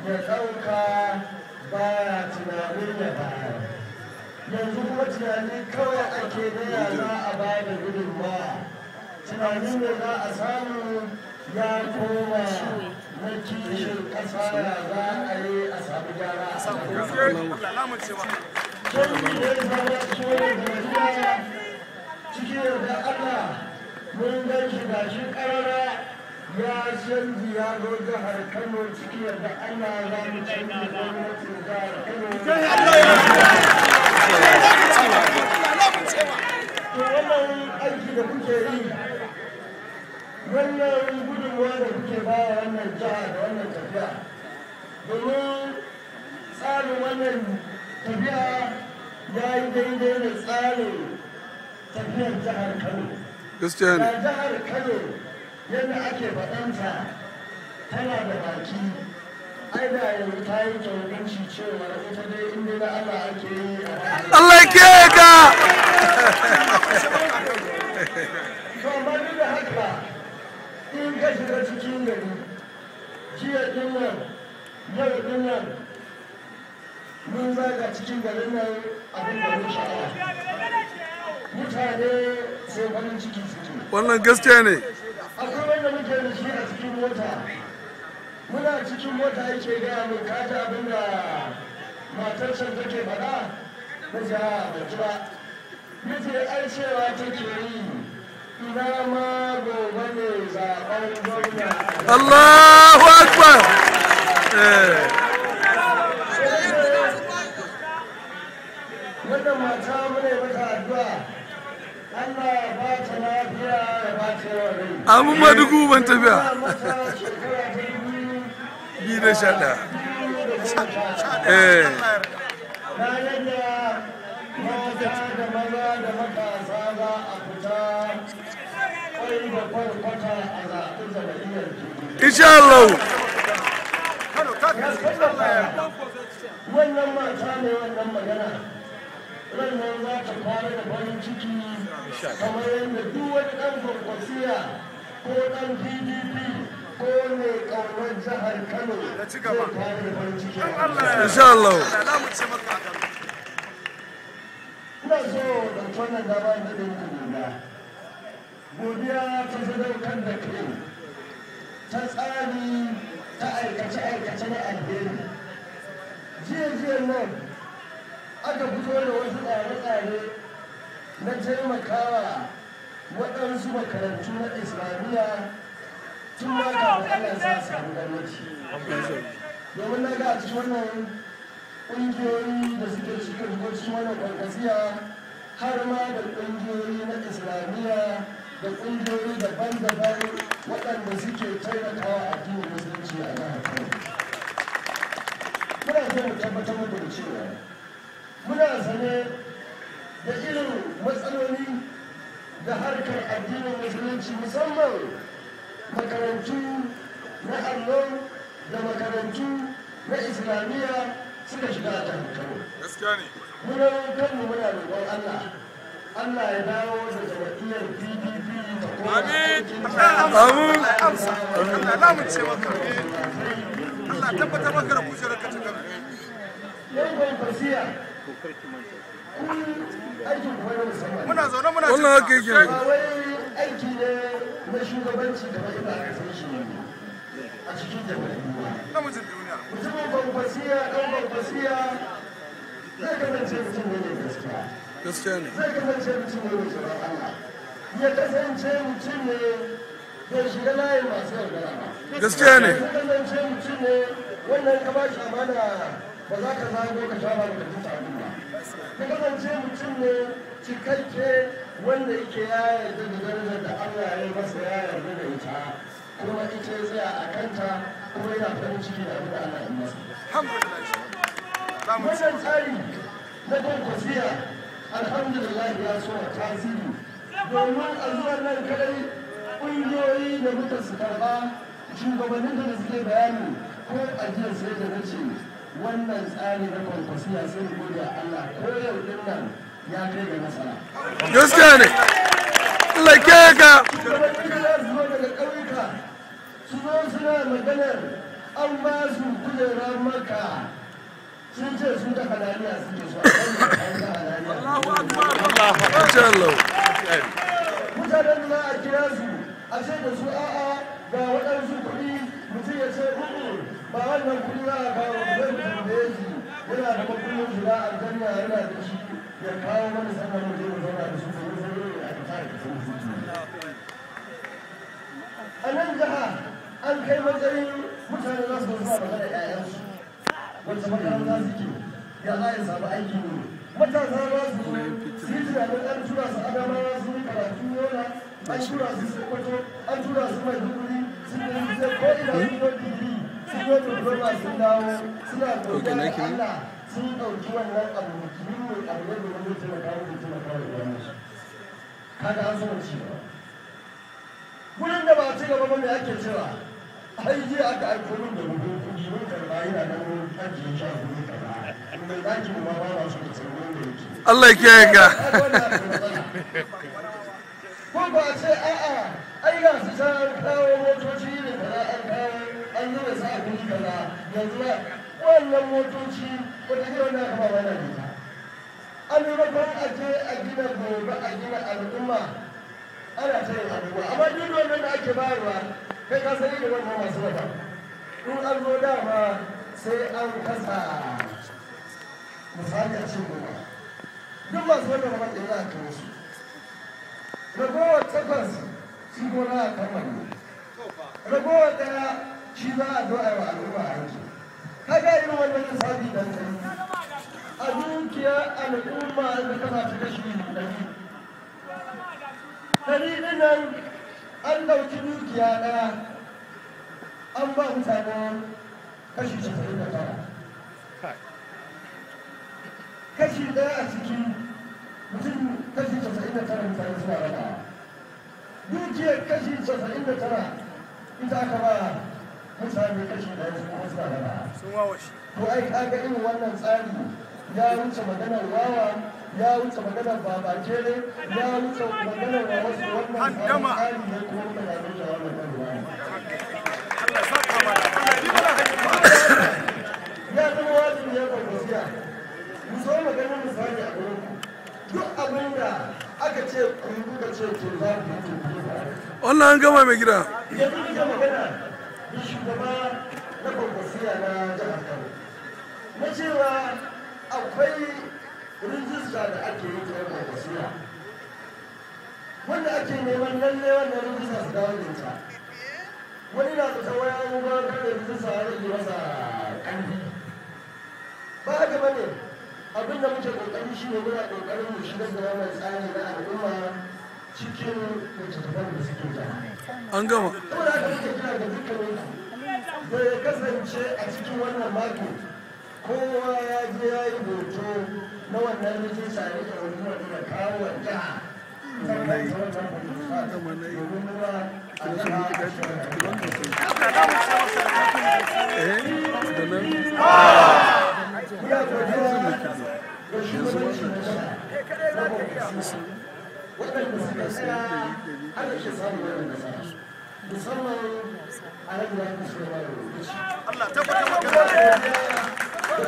ya ɗauka baya tunanin ya bayar yanzu kuma tunani kawai ake na ya za a ba da gudunmawa tunanin da za a samu ya koma na kishin ƙasa ya za a yi a samu gyara a cikin da Allah mun gan shi ga shi ƙarara ya canji ya zo jihar Kano cikin da Allah za mu canji gwamnatin jihar Kano. To wannan aiki da kuke yi wannan gudunmuwa da kuke ba wannan jiha da wannan tafiya domin tsarin wannan tafiya ya yi daidai da tsarin tafiyar jihar Kano. gaskiya ne Da jihar Kano yadda ake faɗanta tana da baki ai da yanzu ta yi kyautanci cewa ita dai inda na Allah ake yi a Allah ya kiyaye ka To amma duk da haka in ka shiga cikin gari jiya din nan yau din nan mun zaga cikin garin nan abin da mun sha'awa mutane sai farin ciki suke wannan gaskiya ne akwai wanda muke da shi a cikin mota muna cikin mota yake gaya min kaji abin da matar can take faɗa na ji a ban ji ba nace ai cewa take yi ina ma gobe ne zaɓen gwamna Allahu akbar eh wannan mata mune mata addu'a Allah ya ba ta lafiya ya ba ta yawan rai amin madugu ban tafiya Ina mata shekara ta biyu biyu da sha ɗaya eh eh ranar da mata da maza da matasa za a fita kwai da kwarkwata a zaɓi zamanin insha Allah wannan mata ne wannan magana rannan za ta fara da farin ciki kamar yadda duk wani ɗan kwankwasiya ko ɗan pdp ko mai ƙaunar jihar kano zai fara da farin ciki insha Allah ina so da wannan dama da ɗin godiya godiya ta sadaukar da kai ta tsari ta aikace-aikace na alheri jiya-jiya nan aka fito da wasu tsare-tsare na taimakawa waɗansu makarantu na islamiyya tun ma kafin Allah ya sa su samu gwamnati domin na ga a cikin wannan ƙungiyoyi da suke cikin cikin wannan kwankwasiya har ma da ƙungiyoyi na islamiyya da ƙungiyoyi daban-daban waɗanda suke taimakawa addinin musulunci a jihar Kano. Muna so mu tabbatar muku da cewa muna sane da irin matsaloli da harkar addinin musulunci musamman makarantu na allo da makarantu na islamiyya suka shiga a jihar Kano. gaskiya ne Muna kanmu muna roƙon Allah Allah ya dawo da jam'iyyar PDP da kuma Amin. Amin. Allah lamunce maka Allah tabbatar maka da kujerar ka ta gaba Yan kwankwasiya, kun aikin kwanar musamman. muna zaune muna wannan haka yake Ba wai aiki ne na shugabanci kamar yadda aka san shi a cikin jamhuriya. namijin duniya Mutumin kwankwasiya, ɗan kwankwasiya zai kasance mutum ne mai gaskiya. gaskiya ne Zai kasance mutum ne mai tsoron Allah. Ya kasance mutum ne bai shiga layin masu yaudara ba. gaskiya ne Ya kasance mutum ne wannan ka ba shi amana ba za ka zago ka sha ba ka tuta abin ba. Ya kasance mutum ne cikakke wanda yake ya yarda da darajar da Allah ya yi masa ya yarda da ita kuma ita ya tsaya a kanta kuma yana farin ciki da abin da Allah ya yi masa. alhamdulillah lamunce Wannan tsari na kwankwasiya alhamdulillah ya so a tasiri domin a zuwan nan kadai ƙungiyoyi da muka su karɓa shugabannin da suke bayani ko a jiya sai da na ce wannan tsari na kwankwasiya sai mu gode a Allah ko yau din nan ya kai ga nasara. gaskiya ne Allah ya kiyaye ka Shugabannin da za su zo daga ƙauyuka su zo suna maganar an ba su kujerar maka sun ce su da halaliya suke so a kan da halaliya insha Allah mutanen da za a kira su a ce da su a'a ga waɗansu kuɗi mutum ya ce uku ba wannan kuɗi za a kawo zai mu tambaye shi yana da makullin shiga aljanna yana da shi ya kawo mana sannan mu je mu zauna da su domin sai ne a fita da su a nan jiha an kai matsayin mutane za su zuwa magana ƴaƴansu wacce makaranta suke ya za a samu aiki ne matasa za su su yi tunanin an tura su adamawa su yi karatu yola an tura su sokoto an tura su maiduguri sun yi zai ko ina sun yi digiri sun yi diploma sun dawo suna godiya da Allah sun ɗauki wannan abu muhimmin abu ne da wani taimaka wani taimaka da gwamnati kaga an zama ci gaba gurin da ba ci gaba ba me ake cewa ai jiya aka aiko min da bugun kuɗi mun karɓa yana nan mun ajiye shi a gurin kaza mai ɗaki mu ma ba ma su da tsirrin da yake Allah ya kiyaye ka ko ba a ce a'a ai ga su ta an kawo motoci ne kaza an kawo an zuba su a guri kaza yanzu ba wannan motoci wata ne wanda aka ba mana ita an maimakon a je a gina gobe a gina al'umma ana ta yin abubuwa amma duk wannan da ake bayarwa kai ka sani da wannan masu wata in an zo dama sai an kasa misali a cikin goma duk masu wannan rabon da za a kawo su ragowar takwas shi gona a kammala ragowar daya shi za a zo a yi wa al'umma aiki kaga irin wannan lissafi dan kai a dukiya al'umma da kana ta kashi ɗari ɗari ɗin nan an ɗauki dukiya ɗaya an ba mutane kashi casa'in da tara kashi ɗaya a ciki mutum kashi casa'in da tara mutane suna raba dukiyar kashi casa'in da tara ita aka ba mutane kashi ɗaya su kuma suna raba sun wawashi to ai kaga irin wannan tsari ya wuce maganar wawa ya wuce maganar babakere ya wuce maganar wa wasu wannan Handama. tsari ne kuma mutane da wannan ruwa Allah ya saka mana Allah ya yi mana hikima ya zama wajibi ya kwakwasiya mu so maganin misali a gurin ku duk abin da aka ce ku yi kuka ce to za ku yi to ku yi ba wannan an gama mai gida yanzu muke magana da shugaba na kwakwasiya na jihar kano na cewa akwai rijista da ake yi ta kwakwasiya wanda ake neman lalle wannan rijista su dawo da ita wani na da waya an ba da rijista ya rage masa ƙarfi ba haka ba ne abin da muke kokari shi ne muna kokarin mu shigar da wannan tsari na al'umma cikin littattafan da suke jama'a an gama saboda haka muke kira ga dukkanin da ya kasance a cikin wannan mako kowa ya je ya yi hoto na wannan rijista ya rike wani wani da kawo wa jiha sannan ta wannan hoto domin nuna a jiha a eh da nan ya godiya ga shugabanci na jiha na kwakwasi waɗanda suka tsaya har ake samun wannan nasara musamman a nan da ake so ya rubuci Allah tabbatar maka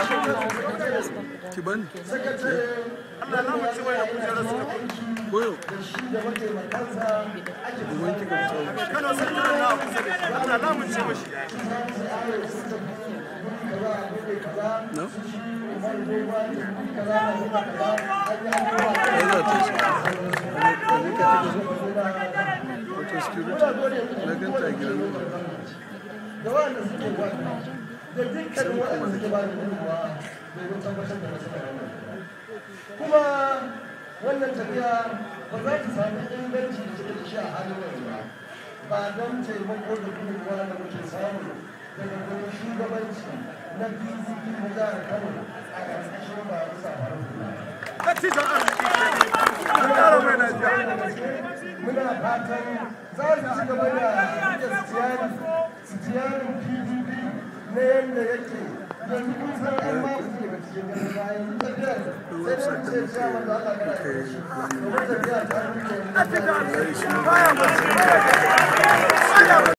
ki bani Allah na mace wai da kujerar su goyo Kano sai tana na kusa da shi Allah na mace mashi na ya za ta shi wato security na ganta a gidan ruwa da wanda suke wanda da dukkanin waɗanda suke ba da gudunmawa domin tabbatar da nasarar wannan kuma wannan tafiya ba za ta sami inganci da take da shi a halin yanzu ba ba don taimako da gudunmawa da muke samu daga gurin shugabanci na pdp na jihar kano a ƙarƙashin ba bisa faru Dattijan arziki ke an ƙara mai lafiya muna fatan za su ci gaba da rike sitiyari sitiyarin pdp na yadda yake yanzu kun san an ma su daga cikin ganin bayan tafiyar sai da ce cewa wanda aka gara da shi domin tafiya ta rike baya mace baya